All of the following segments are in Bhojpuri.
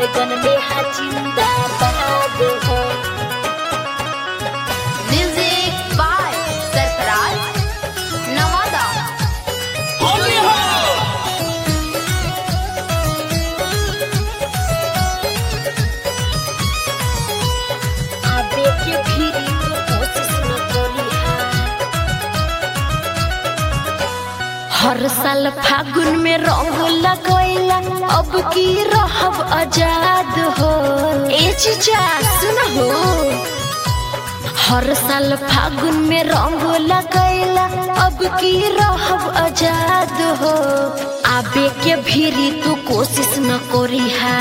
बैगन में हा जिंदाबाद हो म्यूजिक बाय सरफराज नवादा आबे के भीरी तो कोशिश न करी हर साल फागुन में रंग लगैला अब की रहब आजाद हो ए चीचा सुन हो हर साल फागुन में रंग लगैला अब की रहब आजाद हो आबे के भीरी तू कोशिश न करी हा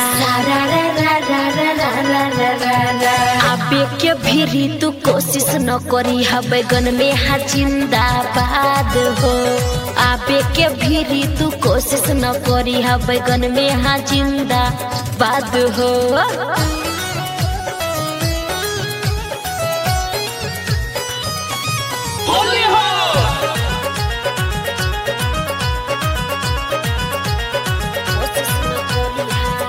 आबे के भीरी तू कोशिश न करी हा बैगन में हा जिंदाबाद हो आबे के भीरी तू कोशिश न करी हा बैगन में हा जिंदाबाद हो कोशिश न करी हा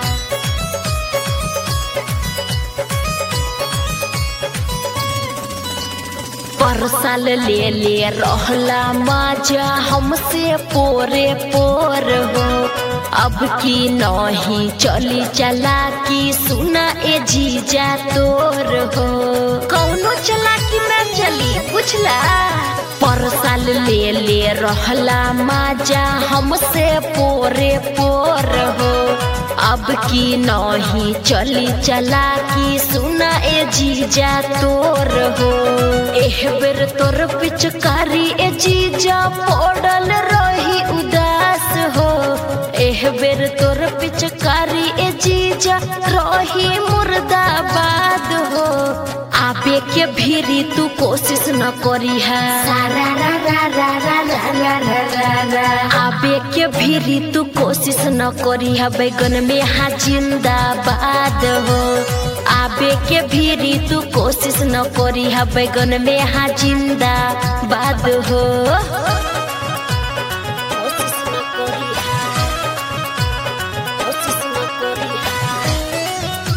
पर साल ले ले रहला माजा हमसे पोरे पोर हो अब की नहीं चली चला की सुना ए जीजा तोर हो कौनो चला की ना चली बुझला पर साल ले ले रहला माजा हमसे पोरे पोर हो अब की नहीं चली चला की सुना ए जीजा तोर हो एह बेर तोर पिचकारी ए जीजा पड़ल रही उदास हो एह बेर तोर पिचकारी ए जीजा रही मुर्दाबाद हो आबे के भीरी तू कोशिश न करी है आबे के भीरी तू कोशिश न करी है बैगन में हा जिंदाबाद हो आबे के भीरी तू कोशिश न करी है बैगन में हा जिंदाबाद हो कोशिश न करी है कोशिश न करी है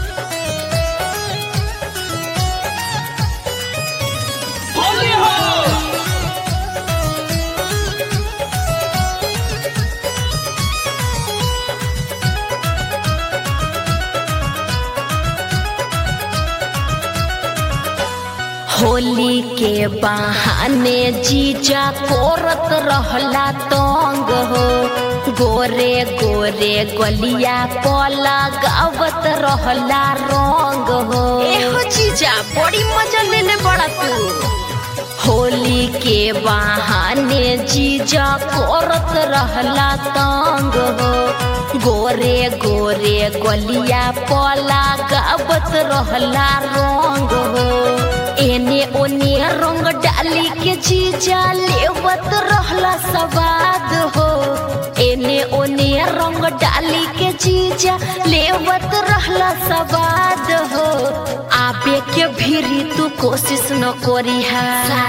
होली के बहाने जीजा कोरत रहला तंग हो गोरे गोरे गलिया पला गावत रहला रंग हो एहो जीजा बड़ी मजा लेले बड़ा तू होली के बहाने जीजा कोरत रहला तंग हो गोरे गोरे गलिया पला गावत रहला रंग हो एने ओने रंग डाली के जीजा लेवत रहला सवाद हो एने ओने रंग डाली के जीजा लेवत रहला सवाद हो आबे के भीरी तू कोशिश न करी है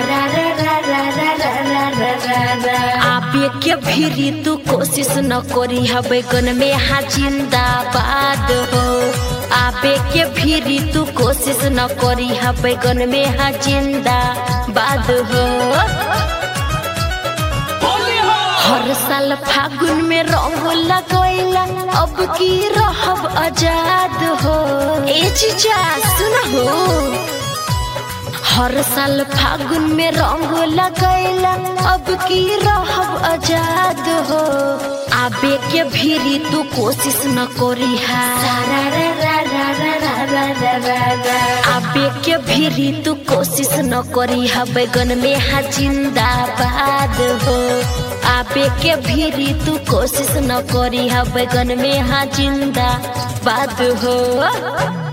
आबे के भीरी तू कोशिश न करी है बैगन में हा जिंदाबाद हो आबे के भीरी तू कोशिश न करी है बैगन में हा जिंदाबाद हो हर साल फागुन में रंग लगैला अब की रहब आजाद हो ए चीचा सुन हो हर साल फागुन में रंग लगैला अब की रहब आजाद हो आबे के भीरी तू कोशिश न करी है आबे के भीरी तू कोशिश न करी है बैगन में हा जिंदाबाद हो आबे के भीरी तू कोशिश न करी है बैगन में हा जिंदाबाद हो